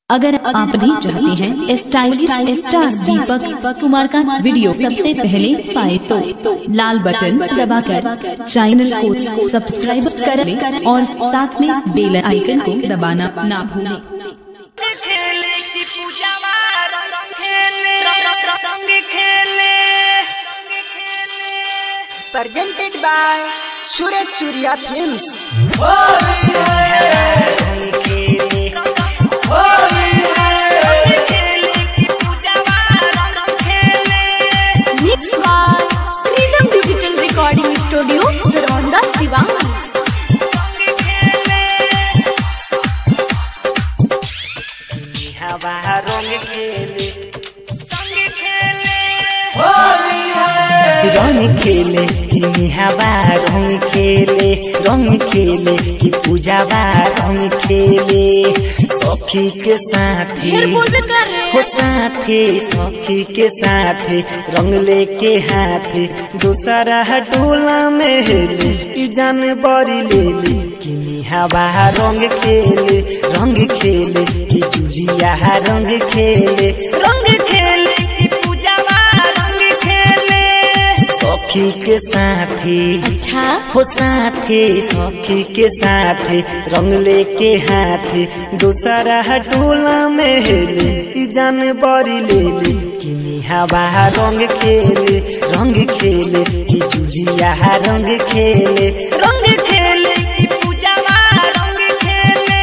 अगर आप भी चाहते हैं स्टाइलिश स्टार दीपक कुमार का वीडियो सबसे पहले पाए तो लाल बटन दबाकर चैनल को सब्सक्राइब कर लें और साथ में बेल आइकन को दबाना ना भूलें खेले की पूजावा रंग खेले रंग रंग खेले presented by Suraj Surya Films. खेले की पूजावा रंग खेले Mixed by Freedom Digital Recording Studio, Ronda Sivan. हवा रंग खेले रंग खेले रंग खेले तिमी हवा रंग खेले रंग खेले कि पूजावा रंग खेले सखी के साथी हो साथे सखी के साथे रंग लेके हाथे दूसरा डोला में हेले ई जानवरी ले ले किनी हवा रंग खेले रंग खेले कि जुलिया रंग खेले रंग खेले की पूजावा रंग खेले सखी के साथी अच्छा हो साथे सखी के साथे रंग लेके हाथे दूसरा टोला में हेले ई जानवरी ले ले किनी हवा रंग खेले रंग खेले कि जुलिया रंग खेले रंग खेले की पूजावा रंग खेले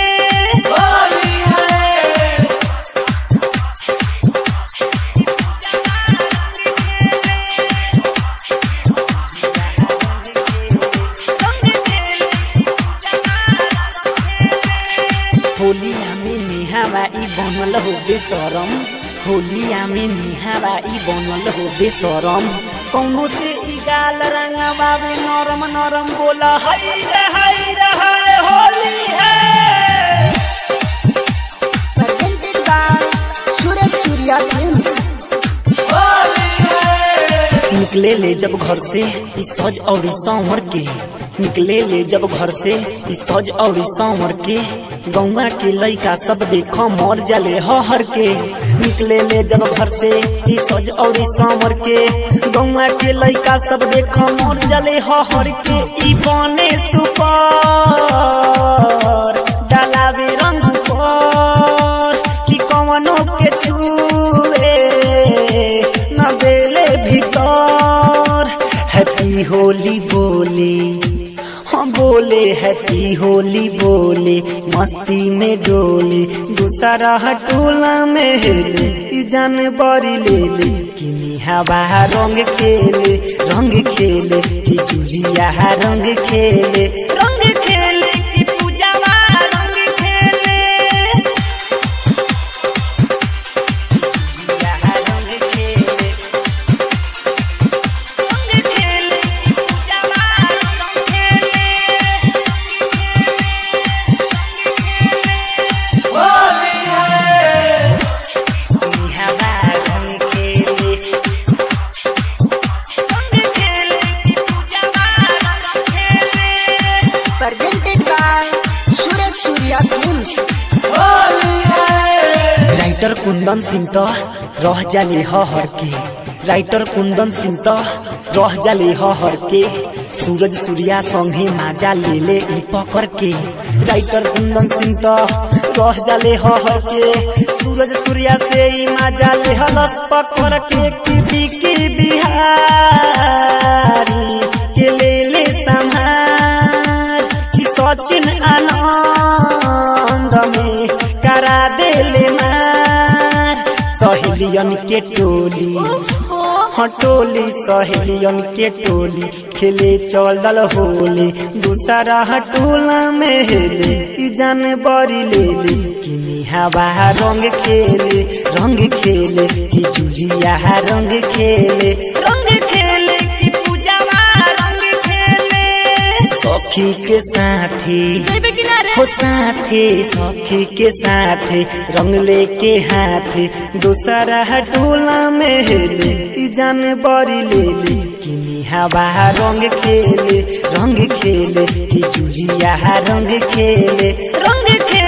होलिया में निहावा ई बनल हो बेसरम होलिया में निहावा ई बनल हो बेसरम कौनो से ई गाल रंगवावे नरम नरम बोला हाय रे हाय रे हाय होली है presented by Suraj Surya Films. निकले ले जब घर से ई सज और सांवर के निकले ले जब घर से ई सज और सांवर के गौवा के लइका सब देखो मर जाले हर के निकले ले जब घर से ई सज और सांवर के गौवा के लइका सब देखो मर जाले हर के ई बने सुपर डालावे रंग पर कि कवनो के छुए न देले भीतर हैप्पी होली बोले हाँ बोले हैप्पी होली बोले मस्ती में डोले दूसरा टोला में हेले ई जानवरी ले ले किनी हवा रंग खेले रंग खेले कि जुलिया रंग खेले रंग खेले की पूजावा रंग खेले जुलिया रंग खेले रंग खेले की पूजावा रंग खेले किनी हवा रंग खेले रंग खेले की पूजावा रंग खेले Presented by Suraj Surya Films. Writer Kundan Singh तो रह जाले हर के राइटर कुंदन सिंह तो रह जाले हर के सूरज सूर्या संगे माजा ले ले ई पकड़ के राइटर कुंदन सिंह तो रह जाले हर के सूरज सूर्या से ई माजा ले हलस पकड़ के की बिकी बिहारी के ले ले संहार कि सचिन आनंद में करा देले मार सहेलियन के टोली हाँ टोली सहेलियन के टोली खेले चलल होले दूसरा टोला में हेले ई जानवरी ले ले किनी हवा रंग खेले रंग खेले कि जुलिया रंग खेले रंग खेले की पूजावा रंग खेले सखी के साथी हो साथे सखी के साथे रंग लेके हाथे दूसरा टोला में हेले ई जानवरी ले ले किनी हवा रंग खेले रंग खेले कि जुलिया रंग खेले रंग खेले